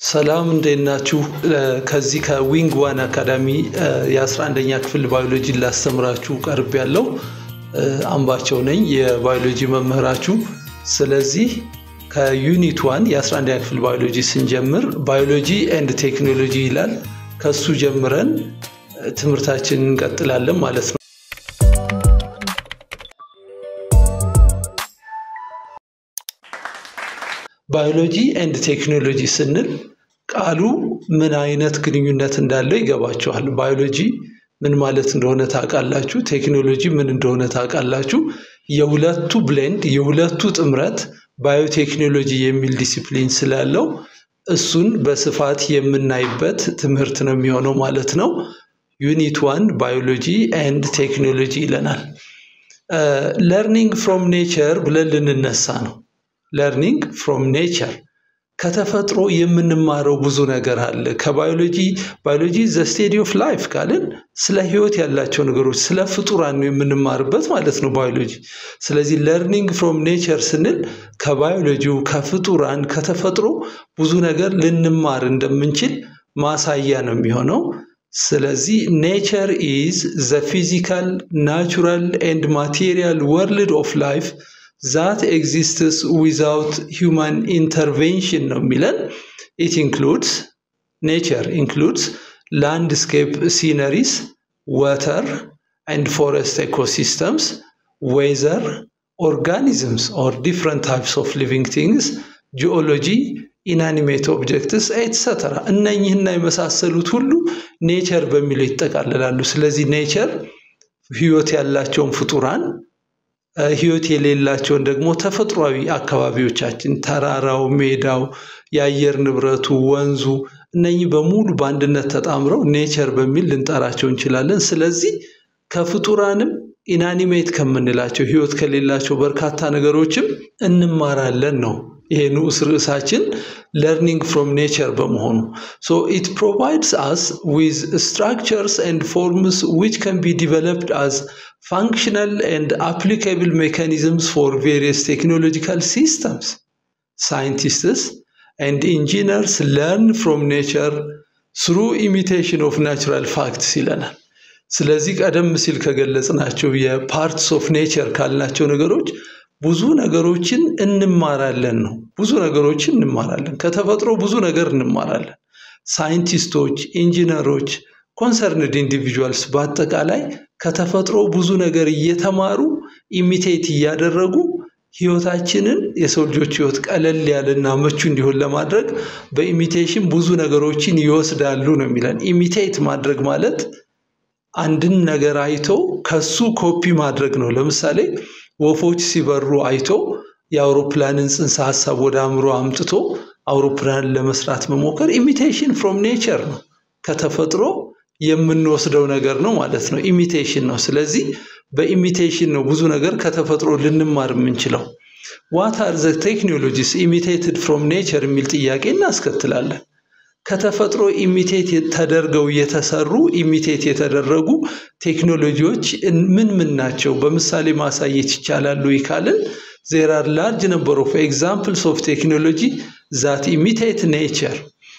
ሰላም እንዴት ናችሁ? ከዚህ ከዊንግ ዋን አካዳሚ የ11ኛ ክፍል ባዮሎጂ ላስተምራችሁ ቀርብ ያለው አምባቸው ነኝ የባዮሎጂ መምህራችሁ። ስለዚህ ከዩኒት ዋን የ11ኛ ክፍል ባዮሎጂ ስንጀምር ባዮሎጂ ኤንድ ቴክኖሎጂ ይላል። ከሱ ጀምረን ትምህርታችንን እንቀጥላለን ማለት ነው። ባዮሎጂ ኤንድ ቴክኖሎጂ ስንል ቃሉ ምን አይነት ግንኙነት እንዳለው ይገባችኋል። ባዮሎጂ ምን ማለት እንደሆነ ታውቃላችሁ። ቴክኖሎጂ ምን እንደሆነ ታውቃላችሁ። የሁለቱ ብሌንድ የሁለቱ ጥምረት ባዮቴክኖሎጂ የሚል ዲሲፕሊን ስላለው እሱን በስፋት የምናይበት ትምህርት ነው የሚሆነው ማለት ነው። ዩኒት ዋን ባዮሎጂ ኤንድ ቴክኖሎጂ ይለናል። ለርኒንግ ፍሮም ኔቸር ብለን ልንነሳ ነው። ለርኒንግ ፍሮም ኔቸር ከተፈጥሮ የምንማረው ብዙ ነገር አለ። ከባዮሎጂ ባዮሎጂ ዘ ስቴዲ ኦፍ ላይፍ ካልን ስለ ህይወት ያላቸው ነገሮች ስለ ፍጡራን ነው የምንማርበት ማለት ነው ባዮሎጂ። ስለዚህ ለርኒንግ ፍሮም ኔቸር ስንል ከባዮሎጂው ከፍጡራን ከተፈጥሮ ብዙ ነገር ልንማር እንደምንችል ማሳያ ነው የሚሆነው። ስለዚህ ኔቸር ኢዝ ዘ ፊዚካል ናቹራል ኤንድ ማቴሪያል ወርልድ ኦፍ ላይፍ ዛት ኤግዚስትስ ዊዛውት ሂውማን ኢንተርቬንሽን ነው የሚለን። ኢት ኢንክሉድስ ኔቸር ኢንክሉድስ ላንድስኬፕ ሲነሪስ ወተር ኤንድ ፎረስት ኤኮሲስተምስ ዌዘር ኦርጋኒዝምስ ኦር ዲፍረንት ታይፕስ ኦፍ ሊቪንግ ቲንግስ ጂኦሎጂ ኢናኒሜት ኦብጀክትስ ኤትሰተራ እነኝህና የመሳሰሉት ሁሉ ኔቸር በሚለው ይጠቃልላሉ። ስለዚህ ኔቸር ህይወት ያላቸውን ፍጡራን ህይወት የሌላቸውን ደግሞ ተፈጥሯዊ አካባቢዎቻችን ተራራው፣ ሜዳው፣ የአየር ንብረቱ፣ ወንዙ እነኚህ በሙሉ በአንድነት ተጣምረው ኔቸር በሚል ልንጠራቸው እንችላለን። ስለዚህ ከፍጡራንም ኢናኒሜት ከምንላቸው ህይወት ከሌላቸው በርካታ ነገሮችም እንማራለን ነው። ይሄ ንዑስ ርዕሳችን ለርኒንግ ፍሮም ኔቸር በመሆኑ ሶ ኢት ፕሮቫይድስ አስ ዊዝ ስትራክቸርስ ኤንድ ፎርምስ ዊች ከን ቢ ዲቨሎፕድ አዝ functional and applicable mechanisms for various technological systems. Scientists and engineers learn from nature through imitation of natural facts ይለናል። ስለዚህ ቀደም ሲል ከገለጽናቸው የፓርትስ ኦፍ ኔቸር ካልናቸው ነገሮች ብዙ ነገሮችን እንማራለን ነው። ብዙ ነገሮችን እንማራለን። ከተፈጥሮ ብዙ ነገር እንማራለን። ሳይንቲስቶች፣ ኢንጂነሮች ኮንሰርንድ ኢንዲቪጁዋልስ በአጠቃላይ ከተፈጥሮ ብዙ ነገር እየተማሩ ኢሚቴት እያደረጉ ህይወታችንን የሰው ልጆች ህይወት ቀለል ያለና ምቹ እንዲሆን ለማድረግ በኢሚቴሽን ብዙ ነገሮችን ይወስዳሉ ነው የሚለን። ኢሚቴት ማድረግ ማለት አንድን ነገር አይቶ ከሱ ኮፒ ማድረግ ነው። ለምሳሌ ወፎች ሲበሩ አይቶ የአውሮፕላንን ጽንሰ ሀሳብ ወደ አእምሮ አምጥቶ አውሮፕላንን ለመስራት መሞከር ኢሚቴሽን ፍሮም ኔቸር ነው። ከተፈጥሮ የምንወስደው ነገር ነው ማለት ነው። ኢሚቴሽን ነው። ስለዚህ በኢሚቴሽን ነው ብዙ ነገር ከተፈጥሮ ልንማር የምንችለው። ዋት አር ዘ ቴክኖሎጂስ ኢሚቴትድ ፍሮም ኔቸር የሚል ጥያቄ እናስከትላለን። ከተፈጥሮ ኢሚቴት ተደርገው የተሰሩ ኢሚቴት የተደረጉ ቴክኖሎጂዎች ምን ምን ናቸው? በምሳሌ ማሳየት ይቻላሉ ካልን ዜር አር ላርጅ ነምበር ኦፍ ኤግዛምፕልስ ኦፍ ቴክኖሎጂ ዛት ኢሚቴት ኔቸር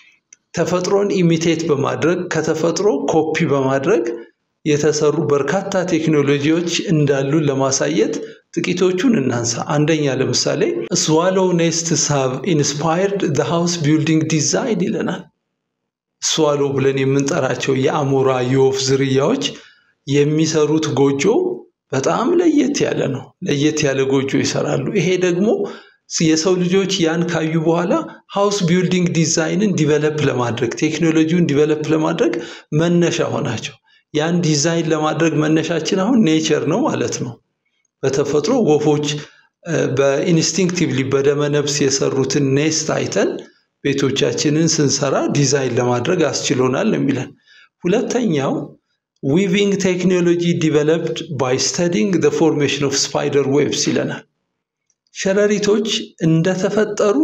ተፈጥሮን ኢሚቴት በማድረግ ከተፈጥሮ ኮፒ በማድረግ የተሰሩ በርካታ ቴክኖሎጂዎች እንዳሉን ለማሳየት ጥቂቶቹን እናንሳ። አንደኛ ለምሳሌ ስዋሎው ኔስትስ ሃቭ ኢንስፓየርድ ዘ ሃውስ ቢልዲንግ ዲዛይን ይለናል። ስዋሎ ብለን የምንጠራቸው የአሞራ የወፍ ዝርያዎች የሚሰሩት ጎጆ በጣም ለየት ያለ ነው። ለየት ያለ ጎጆ ይሰራሉ። ይሄ ደግሞ የሰው ልጆች ያን ካዩ በኋላ ሃውስ ቢልዲንግ ዲዛይንን ዲቨለፕ ለማድረግ ቴክኖሎጂውን ዲቨለፕ ለማድረግ መነሻ ሆናቸው። ያን ዲዛይን ለማድረግ መነሻችን አሁን ኔቸር ነው ማለት ነው። በተፈጥሮ ወፎች በኢንስቲንክቲቭሊ በደመነፍስ የሰሩትን ኔስት አይተን ቤቶቻችንን ስንሰራ ዲዛይን ለማድረግ አስችሎናል የሚለን። ሁለተኛው ዊቪንግ ቴክኖሎጂ ዲቨሎፕድ ባይ ስተዲንግ ዘ ፎርሜሽን ኦፍ ስፓይደር ዌብስ ይለናል። ሸረሪቶች እንደተፈጠሩ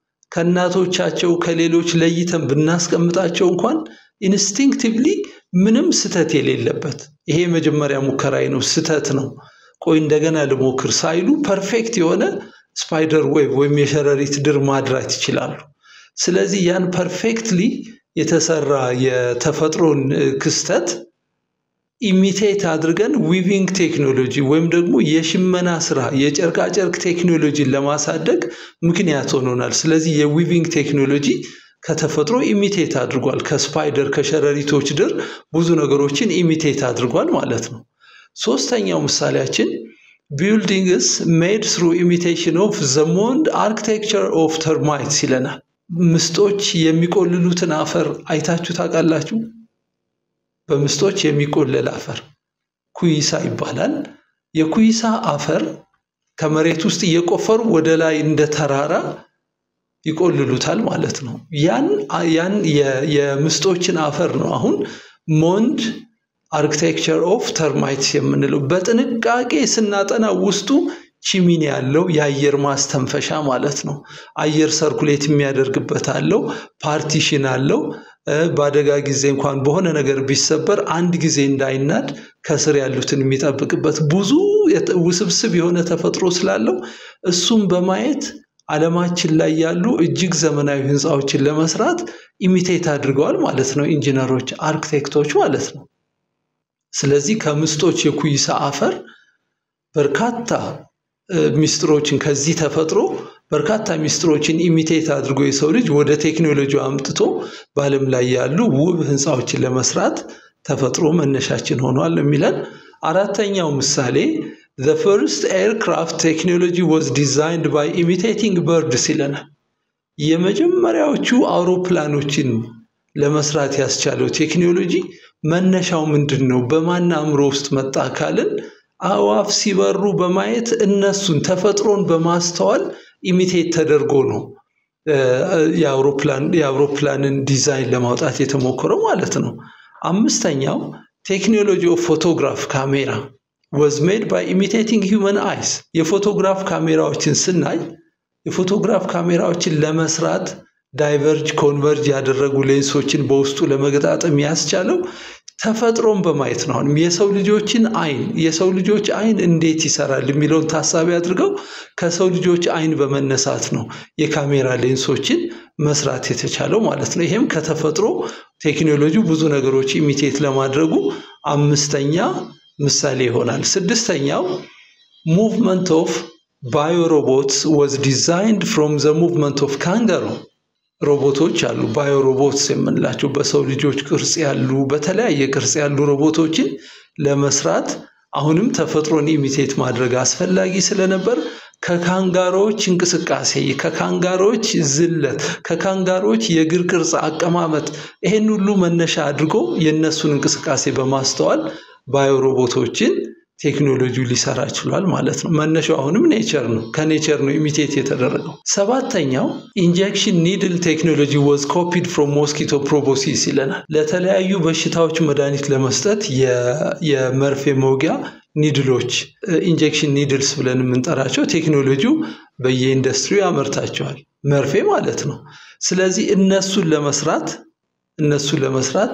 ከእናቶቻቸው ከሌሎች ለይተን ብናስቀምጣቸው እንኳን ኢንስቲንክቲቭሊ ምንም ስተት የሌለበት ይሄ የመጀመሪያ ሙከራዬ ነው፣ ስተት ነው፣ ቆይ እንደገና ልሞክር ሳይሉ ፐርፌክት የሆነ ስፓይደር ዌብ ወይም የሸረሪት ድር ማድራት ይችላሉ። ስለዚህ ያን ፐርፌክትሊ የተሰራ የተፈጥሮን ክስተት ኢሚቴት አድርገን ዊቪንግ ቴክኖሎጂ ወይም ደግሞ የሽመና ስራ የጨርቃጨርቅ ቴክኖሎጂን ለማሳደግ ምክንያት ሆኖናል። ስለዚህ የዊቪንግ ቴክኖሎጂ ከተፈጥሮ ኢሚቴት አድርጓል። ከስፓይደር ከሸረሪቶች ድር ብዙ ነገሮችን ኢሚቴት አድርጓል ማለት ነው። ሶስተኛው ምሳሌያችን ቢልዲንግስ ሜድ ስሩ ኢሚቴሽን ኦፍ ዘ ሞንድ አርኪቴክቸር ኦፍ ተርማይትስ ይለናል። ምስጦች የሚቆልሉትን አፈር አይታችሁ ታውቃላችሁ? በምስጦች የሚቆለል አፈር ኩይሳ ይባላል። የኩይሳ አፈር ከመሬት ውስጥ እየቆፈሩ ወደ ላይ እንደ ተራራ ይቆልሉታል ማለት ነው። ያን ያን የምስጦችን አፈር ነው አሁን ሞንድ አርኪቴክቸር ኦፍ ተርማይትስ የምንለው በጥንቃቄ ስናጠና ውስጡ ቺሚኒ ያለው የአየር ማስተንፈሻ ማለት ነው። አየር ሰርኩሌት የሚያደርግበት አለው፣ ፓርቲሽን አለው። በአደጋ ጊዜ እንኳን በሆነ ነገር ቢሰበር አንድ ጊዜ እንዳይናድ ከስር ያሉትን የሚጠብቅበት ብዙ ውስብስብ የሆነ ተፈጥሮ ስላለው እሱም በማየት ዓለማችን ላይ ያሉ እጅግ ዘመናዊ ህንፃዎችን ለመስራት ኢሚቴት አድርገዋል ማለት ነው። ኢንጂነሮች፣ አርክቴክቶች ማለት ነው። ስለዚህ ከምስጦች የኩይሳ አፈር በርካታ ሚስጥሮችን ከዚህ ተፈጥሮ በርካታ ሚስጥሮችን ኢሚቴት አድርጎ የሰው ልጅ ወደ ቴክኖሎጂ አምጥቶ በዓለም ላይ ያሉ ውብ ህንፃዎችን ለመስራት ተፈጥሮ መነሻችን ሆኗል የሚለን። አራተኛው ምሳሌ ዘ ፈርስት ኤርክራፍት ቴክኖሎጂ ዋዝ ዲዛይንድ ባይ ኢሚቴቲንግ በርድስ ይለናል። የመጀመሪያዎቹ አውሮፕላኖችን ለመስራት ያስቻለው ቴክኖሎጂ መነሻው ምንድን ነው? በማን አእምሮ ውስጥ መጣ ካልን አእዋፍ ሲበሩ በማየት እነሱን ተፈጥሮን በማስተዋል ኢሚቴት ተደርጎ ነው የአውሮፕላንን ዲዛይን ለማውጣት የተሞከረው ማለት ነው። አምስተኛው ቴክኖሎጂ ኦፍ ፎቶግራፍ ካሜራ ወዝ ሜድ ባይ ኢሚቴቲንግ ሂውመን አይስ። የፎቶግራፍ ካሜራዎችን ስናይ የፎቶግራፍ ካሜራዎችን ለመስራት ዳይቨርጅ ኮንቨርጅ ያደረጉ ሌንሶችን በውስጡ ለመገጣጠም ያስቻለው ተፈጥሮን በማየት ነው። አሁንም የሰው ልጆችን አይን የሰው ልጆች አይን እንዴት ይሰራል የሚለውን ታሳቢ አድርገው ከሰው ልጆች አይን በመነሳት ነው የካሜራ ሌንሶችን መስራት የተቻለው ማለት ነው። ይሄም ከተፈጥሮ ቴክኖሎጂ ብዙ ነገሮች ኢሚቴት ለማድረጉ አምስተኛ ምሳሌ ይሆናል። ስድስተኛው ሙቭመንት ኦፍ ባዮሮቦትስ ወዝ ዲዛይንድ ፍሮም ዘ ሙቭመንት ኦፍ ካንጋሮ ሮቦቶች አሉ። ባዮ ሮቦትስ የምንላቸው በሰው ልጆች ቅርጽ ያሉ በተለያየ ቅርጽ ያሉ ሮቦቶችን ለመስራት አሁንም ተፈጥሮን ኢሚቴት ማድረግ አስፈላጊ ስለነበር ከካንጋሮዎች እንቅስቃሴ፣ ከካንጋሮዎች ዝለት፣ ከካንጋሮዎች የእግር ቅርጽ አቀማመጥ ይሄን ሁሉ መነሻ አድርጎ የእነሱን እንቅስቃሴ በማስተዋል ባዮ ሮቦቶችን ቴክኖሎጂ ሊሰራ ችሏል ማለት ነው። መነሻው አሁንም ኔቸር ነው። ከኔቸር ነው ኢሚቴት የተደረገው። ሰባተኛው ኢንጀክሽን ኒድል ቴክኖሎጂ ወዝ ኮፒድ ፍሮም ሞስኪቶ ፕሮቦሲስ ይለናል። ለተለያዩ በሽታዎች መድኃኒት ለመስጠት የመርፌ መውጊያ ኒድሎች ኢንጀክሽን ኒድልስ ብለን የምንጠራቸው ቴክኖሎጂው በየኢንዱስትሪው ያመርታቸዋል። መርፌ ማለት ነው። ስለዚህ እነሱን ለመስራት እነሱን ለመስራት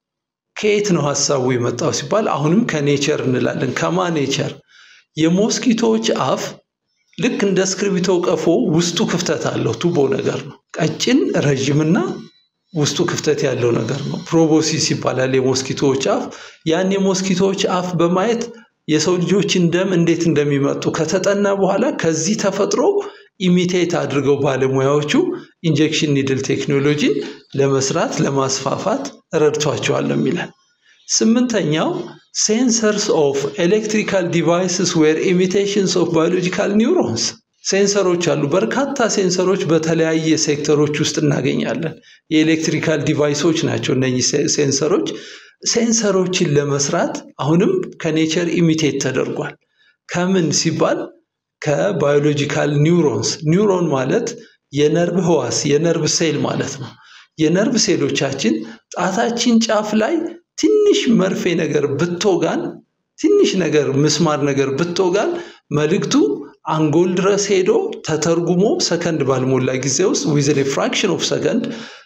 ከየት ነው ሀሳቡ የመጣው ሲባል አሁንም ከኔቸር እንላለን። ከማ ኔቸር? የሞስኪቶዎች አፍ ልክ እንደ እስክርቢቶ ቀፎ ውስጡ ክፍተት አለው። ቱቦ ነገር ነው። ቀጭን ረዥምና ውስጡ ክፍተት ያለው ነገር ነው። ፕሮቦሲስ ይባላል የሞስኪቶዎች አፍ። ያን የሞስኪቶዎች አፍ በማየት የሰው ልጆችን ደም እንዴት እንደሚመጡ ከተጠና በኋላ ከዚህ ተፈጥሮ ኢሚቴት አድርገው ባለሙያዎቹ ኢንጀክሽን ኒድል ቴክኖሎጂን ለመስራት ለማስፋፋት ረድቷቸዋል ነው የሚለን። ስምንተኛው ሴንሰርስ ኦፍ ኤሌክትሪካል ዲቫይስስ ዌር ኢሚቴሽንስ ኦፍ ባዮሎጂካል ኒውሮንስ። ሴንሰሮች አሉ። በርካታ ሴንሰሮች በተለያየ ሴክተሮች ውስጥ እናገኛለን። የኤሌክትሪካል ዲቫይሶች ናቸው እነኚህ ሴንሰሮች። ሴንሰሮችን ለመስራት አሁንም ከኔቸር ኢሚቴት ተደርጓል። ከምን ሲባል ከባዮሎጂካል ኒውሮንስ። ኒውሮን ማለት የነርቭ ህዋስ የነርቭ ሴል ማለት ነው። የነርቭ ሴሎቻችን ጣታችን ጫፍ ላይ ትንሽ መርፌ ነገር ብትወጋን፣ ትንሽ ነገር ምስማር ነገር ብትወጋን መልእክቱ አንጎል ድረስ ሄዶ ተተርጉሞ ሰከንድ ባልሞላ ጊዜ ውስጥ ዊዝን ፍራክሽን ኦፍ ሰከንድ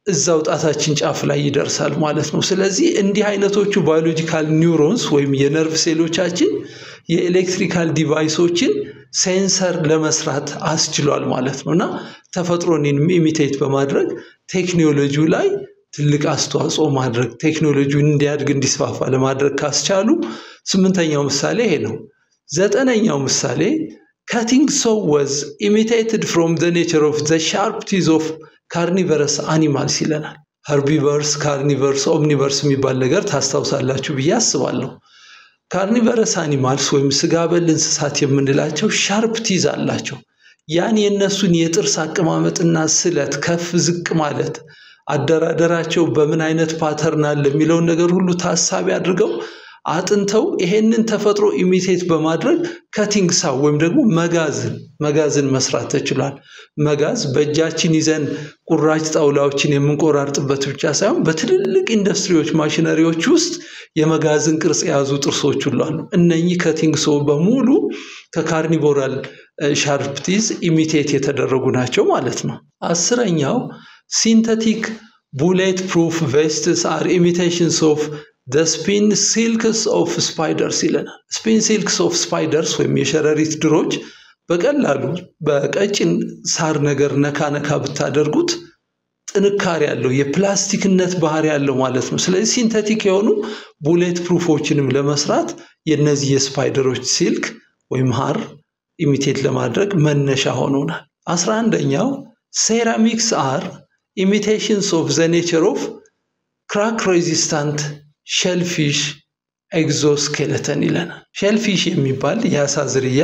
እዛው ጣታችን ጫፍ ላይ ይደርሳል ማለት ነው። ስለዚህ እንዲህ አይነቶቹ ባዮሎጂካል ኒውሮንስ ወይም የነርቭ ሴሎቻችን የኤሌክትሪካል ዲቫይሶችን ሴንሰር ለመስራት አስችሏል ማለት ነው እና ተፈጥሮን ኢሚቴት በማድረግ ቴክኖሎጂው ላይ ትልቅ አስተዋጽኦ ማድረግ ቴክኖሎጂውን እንዲያድግ እንዲስፋፋ ለማድረግ ካስቻሉ ስምንተኛው ምሳሌ ይሄ ነው። ዘጠነኛው ምሳሌ ካቲንግ ሶ ወዝ ኢሚቴትድ ፍሮም ዘ ኔቸር ኦፍ ዘ ሻርፕ ቲዝ ኦፍ ካርኒቨረስ አኒማልስ ይለናል። ሀርቢቨርስ፣ ካርኒቨርስ፣ ኦምኒቨርስ የሚባል ነገር ታስታውሳላችሁ ብዬ አስባለሁ። ካርኒቨረስ አኒማልስ ወይም ስጋ በል እንስሳት የምንላቸው ሻርፕ ቲዝ አላቸው። ያን የእነሱን የጥርስ አቀማመጥና ስለት ከፍ ዝቅ ማለት አደራደራቸው በምን አይነት ፓተርን አለ የሚለውን ነገር ሁሉ ታሳቢ አድርገው አጥንተው ይሄንን ተፈጥሮ ኢሚቴት በማድረግ ከቲንግ ሳው ወይም ደግሞ መጋዝን መጋዝን መስራት ተችሏል። መጋዝ በእጃችን ይዘን ቁራጭ ጣውላዎችን የምንቆራርጥበት ብቻ ሳይሆን በትልልቅ ኢንዱስትሪዎች ማሽነሪዎች ውስጥ የመጋዝን ቅርጽ የያዙ ጥርሶች ሁሉ አሉ። እነኚህ ከቲንግ ሶ በሙሉ ከካርኒቮራል ሻርፕቲዝ ኢሚቴት የተደረጉ ናቸው ማለት ነው። አስረኛው ሲንተቲክ ቡሌት ፕሩፍ ቬስትስ አር ኢሚቴሽንስ ኦፍ ደ ስፒን ሲልክስ ኦፍ ስፓይደርስ ይለናል። ስፒን ሲልክስ ኦፍ ስፓይደርስ ወይም የሸረሪት ድሮች በቀላሉ በቀጭን ሳር ነገር ነካ ነካ ብታደርጉት ጥንካሬ ያለው የፕላስቲክነት ባህሪ ያለው ማለት ነው። ስለዚህ ሲንተቲክ የሆኑ ቡሌት ፕሩፎችንም ለመስራት የነዚህ የስፓይደሮች ሲልክ ወይም ሀር ኢሚቴት ለማድረግ መነሻ ሆኖናል። አስራ አንደኛው ሴራሚክስ አር ኢሚቴሽንስ ኦፍ ዘ ኔቸር ኦፍ ክራክ ሬዚስታንት ሼልፊሽ ኤግዞስኬለተን ይለናል። ሼልፊሽ የሚባል የአሳ ዝርያ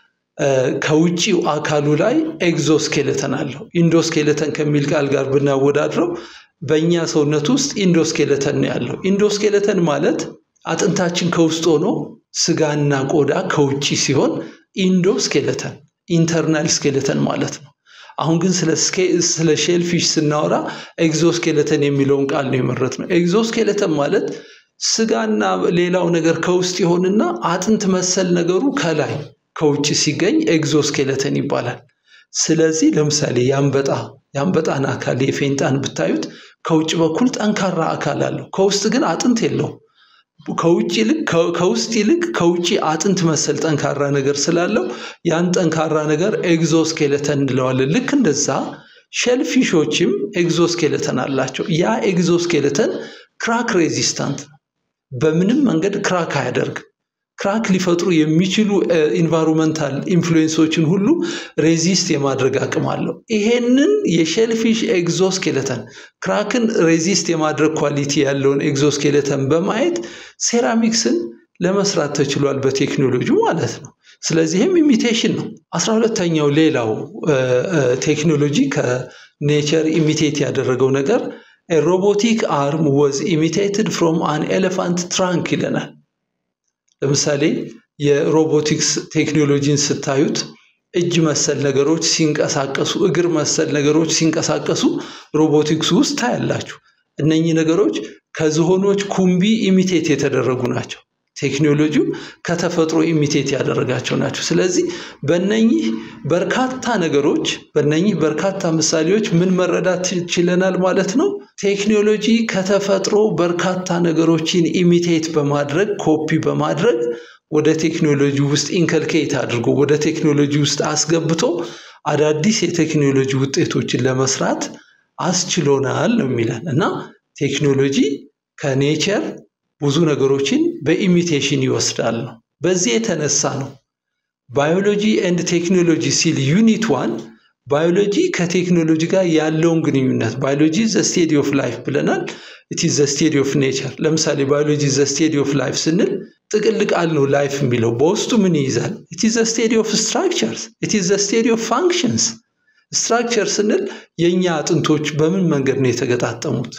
ከውጭው አካሉ ላይ ኤግዞስኬለተን አለው። ኢንዶስኬለተን ከሚል ቃል ጋር ብናወዳድረው በእኛ ሰውነት ውስጥ ኢንዶስኬለተን ነው ያለው። ኢንዶስኬለተን ማለት አጥንታችን ከውስጥ ሆኖ ስጋና ቆዳ ከውጭ ሲሆን ኢንዶስኬለተን ኢንተርናል ስኬለተን ማለት ነው። አሁን ግን ስለ ሼልፊሽ ስናወራ ኤግዞስኬለተን የሚለውን ቃል ነው የመረጥ ነው። ኤግዞስኬለተን ማለት ስጋና ሌላው ነገር ከውስጥ ይሆንና አጥንት መሰል ነገሩ ከላይ ከውጭ ሲገኝ ኤግዞስኬለተን ይባላል። ስለዚህ ለምሳሌ የአንበጣ የአንበጣን አካል የፌንጣን ብታዩት ከውጭ በኩል ጠንካራ አካል አለው፣ ከውስጥ ግን አጥንት የለውም። ከውጭ ይልቅ ከውስጥ ይልቅ ከውጭ አጥንት መሰል ጠንካራ ነገር ስላለው ያን ጠንካራ ነገር ኤግዞስኬለተን እንለዋለን። ልክ እንደዛ ሸልፊሾችም ኤግዞስኬለተን አላቸው። ያ ኤግዞስኬለተን ክራክ ሬዚስታንት ነው። በምንም መንገድ ክራክ አያደርግም። ክራክ ሊፈጥሩ የሚችሉ ኢንቫይሮንመንታል ኢንፍሉዌንሶችን ሁሉ ሬዚስት የማድረግ አቅም አለው። ይሄንን የሼልፊሽ ኤግዞስኬለተን ክራክን ሬዚስት የማድረግ ኳሊቲ ያለውን ኤግዞስኬለተን በማየት ሴራሚክስን ለመስራት ተችሏል በቴክኖሎጂ ማለት ነው። ስለዚህም ኢሚቴሽን ነው። አስራ ሁለተኛው ሌላው ቴክኖሎጂ ከኔቸር ኢሚቴት ያደረገው ነገር ሮቦቲክ አርም ወዝ ኢሚቴትድ ፍሮም አን ኤሌፋንት ትራንክ ይለናል። ለምሳሌ የሮቦቲክስ ቴክኖሎጂን ስታዩት እጅ መሰል ነገሮች ሲንቀሳቀሱ፣ እግር መሰል ነገሮች ሲንቀሳቀሱ ሮቦቲክስ ውስጥ ታያላችሁ። እነኚህ ነገሮች ከዝሆኖች ኩምቢ ኢሚቴት የተደረጉ ናቸው። ቴክኖሎጂው ከተፈጥሮ ኢሚቴት ያደረጋቸው ናቸው። ስለዚህ በነኚህ በርካታ ነገሮች በነኚህ በርካታ ምሳሌዎች ምን መረዳት ችለናል ማለት ነው። ቴክኖሎጂ ከተፈጥሮ በርካታ ነገሮችን ኢሚቴት በማድረግ ኮፒ በማድረግ ወደ ቴክኖሎጂ ውስጥ ኢንከልኬት አድርጎ ወደ ቴክኖሎጂ ውስጥ አስገብቶ አዳዲስ የቴክኖሎጂ ውጤቶችን ለመስራት አስችሎናል ነው የሚለን እና ቴክኖሎጂ ከኔቸር ብዙ ነገሮችን በኢሚቴሽን ይወስዳል ነው። በዚህ የተነሳ ነው ባዮሎጂ ኤንድ ቴክኖሎጂ ሲል ዩኒት ዋን ባዮሎጂ ከቴክኖሎጂ ጋር ያለውን ግንኙነት ባዮሎጂ ዘ ስቴዲ ኦፍ ላይፍ ብለናል። ኢት ዘ ስቴዲ ኦፍ ኔቸር። ለምሳሌ ባዮሎጂ ዘ ስቴዲ ኦፍ ላይፍ ስንል ጥቅል ቃል ነው ላይፍ የሚለው በውስጡ ምን ይይዛል? ኢት ዘ ስቴዲ ኦፍ ስትራክቸርስ፣ ኢት ዘ ስቴዲ ኦፍ ፋንክሽንስ። ስትራክቸር ስንል የእኛ አጥንቶች በምን መንገድ ነው የተገጣጠሙት?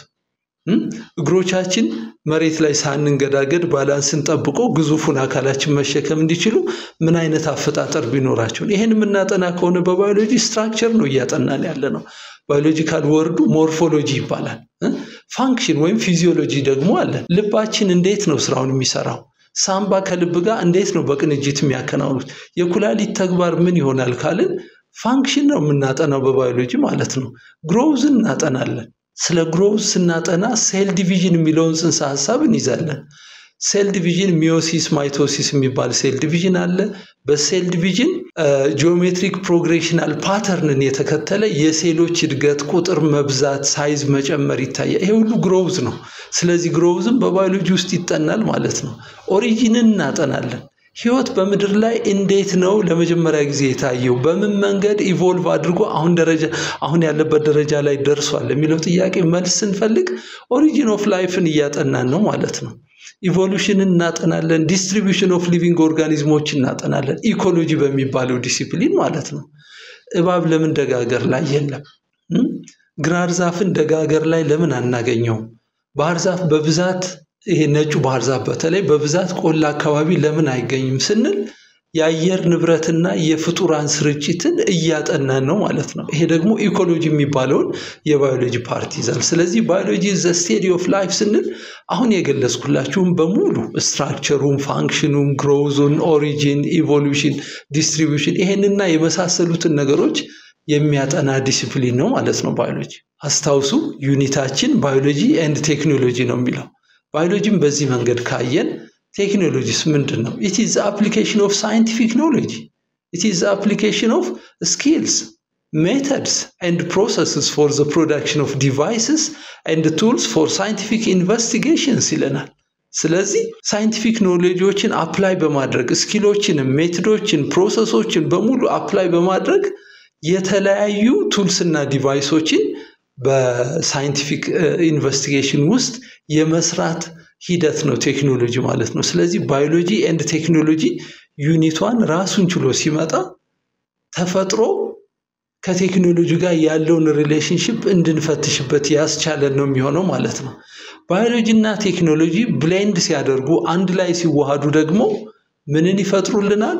እግሮቻችን መሬት ላይ ሳንንገዳገድ ባላንስን ጠብቆ ግዙፉን አካላችን መሸከም እንዲችሉ ምን አይነት አፈጣጠር ቢኖራቸው ይሄን የምናጠና ከሆነ በባዮሎጂ ስትራክቸር ነው እያጠናን ያለ ነው። ባዮሎጂካል ወርዱ ሞርፎሎጂ ይባላል። ፋንክሽን ወይም ፊዚዮሎጂ ደግሞ አለ። ልባችን እንዴት ነው ስራውን የሚሰራው? ሳምባ ከልብ ጋር እንዴት ነው በቅንጅት የሚያከናውኑት? የኩላሊት ተግባር ምን ይሆናል ካልን ፋንክሽን ነው የምናጠናው በባዮሎጂ ማለት ነው። ግሮውዝን እናጠናለን። ስለ ግሮውዝ ስናጠና ሴል ዲቪዥን የሚለውን ጽንሰ ሀሳብ እንይዛለን። ሴል ዲቪዥን ሚዮሲስ፣ ማይቶሲስ የሚባል ሴል ዲቪዥን አለ። በሴል ዲቪዥን ጂኦሜትሪክ ፕሮግሬሽናል ፓተርንን የተከተለ የሴሎች እድገት፣ ቁጥር መብዛት፣ ሳይዝ መጨመር ይታያል። ይሄ ሁሉ ግሮውዝ ነው። ስለዚህ ግሮውዝም በባዮሎጂ ውስጥ ይጠናል ማለት ነው። ኦሪጂንን እናጠናለን። ህይወት በምድር ላይ እንዴት ነው ለመጀመሪያ ጊዜ የታየው? በምን መንገድ ኢቮልቭ አድርጎ አሁን ደረጃ አሁን ያለበት ደረጃ ላይ ደርሷል የሚለው ጥያቄ መልስ ስንፈልግ ኦሪጂን ኦፍ ላይፍን እያጠናን ነው ማለት ነው። ኢቮሉሽንን እናጠናለን። ዲስትሪቢዩሽን ኦፍ ሊቪንግ ኦርጋኒዝሞች እናጠናለን። ኢኮሎጂ በሚባለው ዲሲፕሊን ማለት ነው። እባብ ለምን ደጋገር ላይ የለም? ግራር ዛፍን ደጋገር ላይ ለምን አናገኘውም? ባህር ዛፍ በብዛት ይሄ ነጩ ባህር ዛፍ በተለይ በብዛት ቆላ አካባቢ ለምን አይገኝም ስንል የአየር ንብረትና የፍጡራን ስርጭትን እያጠናን ነው ማለት ነው። ይሄ ደግሞ ኢኮሎጂ የሚባለውን የባዮሎጂ ፓርቲ ይዛል። ስለዚህ ባዮሎጂ ዘ ስቴዲ ኦፍ ላይፍ ስንል አሁን የገለጽኩላችሁም በሙሉ ስትራክቸሩን፣ ፋንክሽኑን፣ ግሮውዙን፣ ኦሪጂን፣ ኢቮሉሽን፣ ዲስትሪቢዩሽን ይሄንና የመሳሰሉትን ነገሮች የሚያጠና ዲሲፕሊን ነው ማለት ነው ባዮሎጂ። አስታውሱ ዩኒታችን ባዮሎጂ ኤንድ ቴክኖሎጂ ነው የሚለው ባዮሎጂን በዚህ መንገድ ካየን ቴክኖሎጂስ ምንድን ነው? ኢት ኢዝ አፕሊኬሽን ኦፍ ሳይንቲፊክ ኖሌጅ ኢት ኢዝ አፕሊኬሽን ኦፍ ስኪልስ ሜተድስ ኤንድ ፕሮሰስስ ፎር ዘ ፕሮዳክሽን ኦፍ ዲቫይስስ ኤንድ ቱልስ ፎር ሳይንቲፊክ ኢንቨስቲጌሽንስ ይለናል። ስለዚህ ሳይንቲፊክ ኖሌጆችን አፕላይ በማድረግ ስኪሎችንም፣ ሜቶዶችን፣ ፕሮሰሶችን በሙሉ አፕላይ በማድረግ የተለያዩ ቱልስና ዲቫይሶችን በሳይንቲፊክ ኢንቨስቲጌሽን ውስጥ የመስራት ሂደት ነው ቴክኖሎጂ ማለት ነው። ስለዚህ ባዮሎጂ ኤንድ ቴክኖሎጂ ዩኒቷን ራሱን ችሎ ሲመጣ ተፈጥሮ ከቴክኖሎጂ ጋር ያለውን ሪሌሽንሽፕ እንድንፈትሽበት ያስቻለን ነው የሚሆነው ማለት ነው። ባዮሎጂ እና ቴክኖሎጂ ብሌንድ ሲያደርጉ አንድ ላይ ሲዋሃዱ ደግሞ ምንን ይፈጥሩልናል?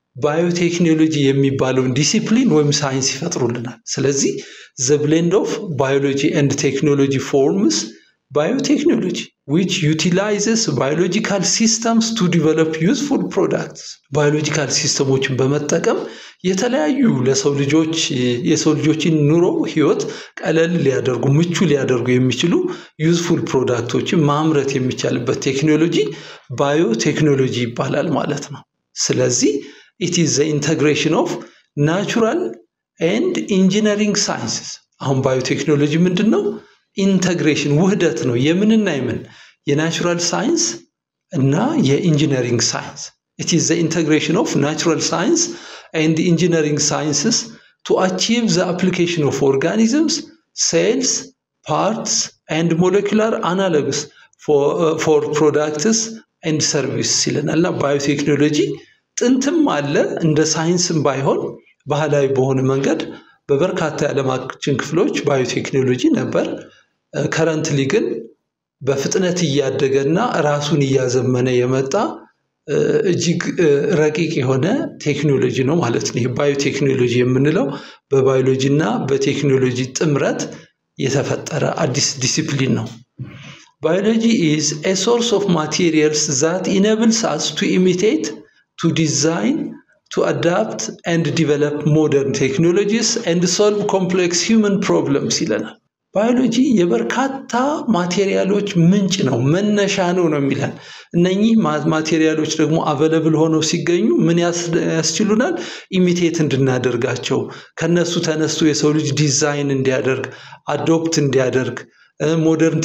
ባዮቴክኖሎጂ የሚባለውን ዲሲፕሊን ወይም ሳይንስ ይፈጥሩልናል። ስለዚህ ዘ ብሌንድ ኦፍ ባዮሎጂ ኤንድ ቴክኖሎጂ ፎርምስ ባዮቴክኖሎጂ ዊች ዩቲላይዝስ ባዮሎጂካል ሲስተምስ ቱ ዲቨሎፕ ዩዝፉል ፕሮዳክትስ ባዮሎጂካል ሲስተሞችን በመጠቀም የተለያዩ ለሰው ልጆች የሰው ልጆችን ኑሮ ህይወት ቀለል ሊያደርጉ ምቹ ሊያደርጉ የሚችሉ ዩዝፉል ፕሮዳክቶችን ማምረት የሚቻልበት ቴክኖሎጂ ባዮቴክኖሎጂ ይባላል ማለት ነው። ስለዚህ ኢት ኢዝ ዘ ኢንተግሬሽን ኦፍ ናቹራል ኤንድ ኢንጂነሪንግ ሳይንስስ። አሁን ባዮቴክኖሎጂ ምንድን ነው? ኢንተግሬሽን ውህደት ነው። የምንና የምን የናቹራል ሳይንስ እና የኢንጂነሪንግ ሳይንስ። ኢት ኢዝ ዘ ኢንተግሬሽን ኦፍ ናቹራል ሳይንስ ኤንድ ኢንጂነሪንግ ሳይንስስ ቱ አቺቭ ዘ አፕሊኬሽን ኦፍ ኦርጋኒዝምስ ሴልስ ፓርትስ ኤንድ ሞለኪላር አናሎግስ ፎር ፕሮዳክትስ ኤንድ ሰርቪስ ይለናል እና ባዮቴክኖሎጂ ጥንትም አለ እንደ ሳይንስም ባይሆን ባህላዊ በሆነ መንገድ በበርካታ የዓለማችን ክፍሎች ባዮቴክኖሎጂ ነበር። ከረንትሊ ግን በፍጥነት እያደገና ራሱን እያዘመነ የመጣ እጅግ ረቂቅ የሆነ ቴክኖሎጂ ነው ማለት ነው። ይህ ባዮቴክኖሎጂ የምንለው በባዮሎጂ እና በቴክኖሎጂ ጥምረት የተፈጠረ አዲስ ዲሲፕሊን ነው። ባዮሎጂ ኢዝ ኤ ሶርስ ኦፍ ማቴሪያልስ ዛት ኢነብልስ አስ ቱ ኢሚቴት ቱ ዲዛይን to adapt and develop modern technologies and solve complex human problems ይለናል። ባዮሎጂ የበርካታ ማቴሪያሎች ምንጭ ነው፣ መነሻ ነው ነው የሚለን። እነኚህ ማቴሪያሎች ደግሞ አቨለብል ሆነው ሲገኙ ምን ያስችሉናል? ኢሚቴት እንድናደርጋቸው ከነሱ ተነስቶ የሰው ልጅ ዲዛይን እንዲያደርግ አዶፕት እንዲያደርግ ሞደርን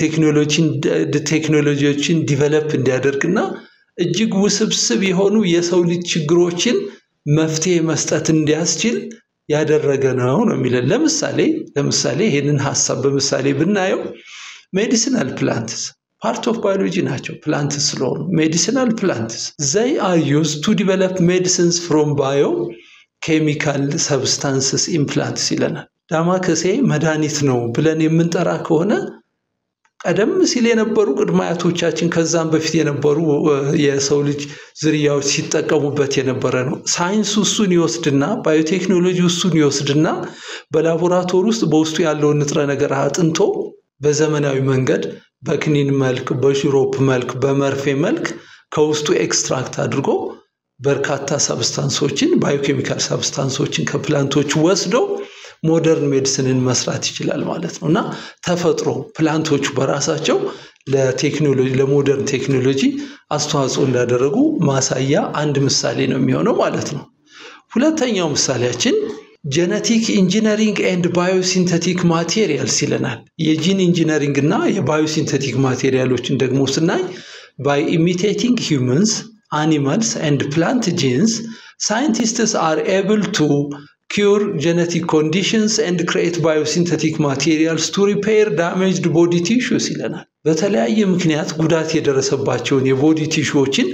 ቴክኖሎጂዎችን ዲቨለፕ እንዲያደርግ እና እጅግ ውስብስብ የሆኑ የሰው ልጅ ችግሮችን መፍትሄ መስጠት እንዲያስችል ያደረገ ነው ነው የሚለን። ለምሳሌ ለምሳሌ ይህንን ሀሳብ በምሳሌ ብናየው ሜዲሲናል ፕላንትስ ፓርት ኦፍ ባዮሎጂ ናቸው። ፕላንትስ ስለሆኑ ሜዲሲናል ፕላንትስ ዘይ አር ዩዝ ቱ ዲቨሎፕ ሜዲሲንስ ፍሮም ባዮ ኬሚካል ሰብስታንስስ ኢምፕላንትስ ይለናል። ዳማከሴ መድኃኒት ነው ብለን የምንጠራ ከሆነ ቀደም ሲል የነበሩ ቅድመ አያቶቻችን ከዛም በፊት የነበሩ የሰው ልጅ ዝርያዎች ሲጠቀሙበት የነበረ ነው። ሳይንሱ እሱን ይወስድና ባዮቴክኖሎጂ እሱን ይወስድና በላቦራቶሪ ውስጥ በውስጡ ያለውን ንጥረ ነገር አጥንቶ በዘመናዊ መንገድ በክኒን መልክ፣ በሽሮፕ መልክ፣ በመርፌ መልክ ከውስጡ ኤክስትራክት አድርጎ በርካታ ሰብስታንሶችን ባዮኬሚካል ሰብስታንሶችን ከፕላንቶች ወስዶ ሞደርን ሜዲሲንን መስራት ይችላል ማለት ነው እና ተፈጥሮ ፕላንቶቹ በራሳቸው ለቴክኖሎጂ ለሞደርን ቴክኖሎጂ አስተዋጽኦ እንዳደረጉ ማሳያ አንድ ምሳሌ ነው የሚሆነው ማለት ነው። ሁለተኛው ምሳሌያችን ጄኔቲክ ኢንጂነሪንግ ኤንድ ባዮሲንተቲክ ማቴሪያልስ ይለናል። የጂን ኢንጂነሪንግ እና የባዮሲንተቲክ ማቴሪያሎችን ደግሞ ስናይ ባይ ኢሚቴቲንግ ሂውመንስ አኒማልስ ኤንድ ፕላንት ጂንስ ሳይንቲስትስ አር ኤብል ቱ ኪር ጄኔቲክ ኮንዲሽንስ ኤንድ ክሬት ባዮሲንተቲክ ማቴሪያልስ ቱ ሪፔር ዳሜጅድ ቦዲ ቲሹስ ይለናል። በተለያየ ምክንያት ጉዳት የደረሰባቸውን የቦዲ ቲሹዎችን